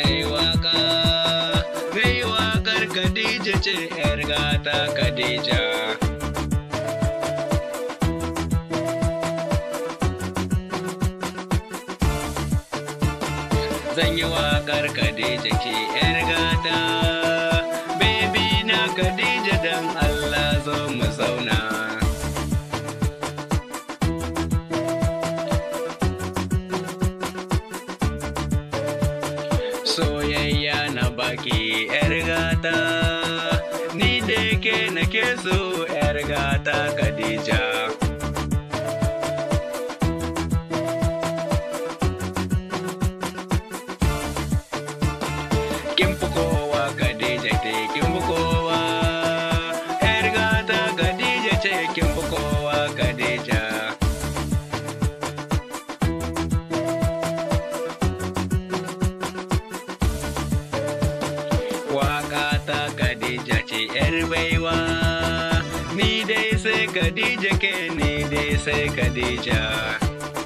mai waka mai wakar Khadija ce ‘yar gata Khadija. Zan yi wakar Khadija ke ‘yar gata, baby na Khadija don Allah zo mu zauna. soyayya na baki yar gata ni da ke nake so yar gata Khadija kin fi kowa Khadija te kin fi kowa yar gata Khadija ce kin fi kowa Khadija Waka ta Khadija ce ‘yar baiwa, ni dai sai Khadija ke ni dai sai Khadija.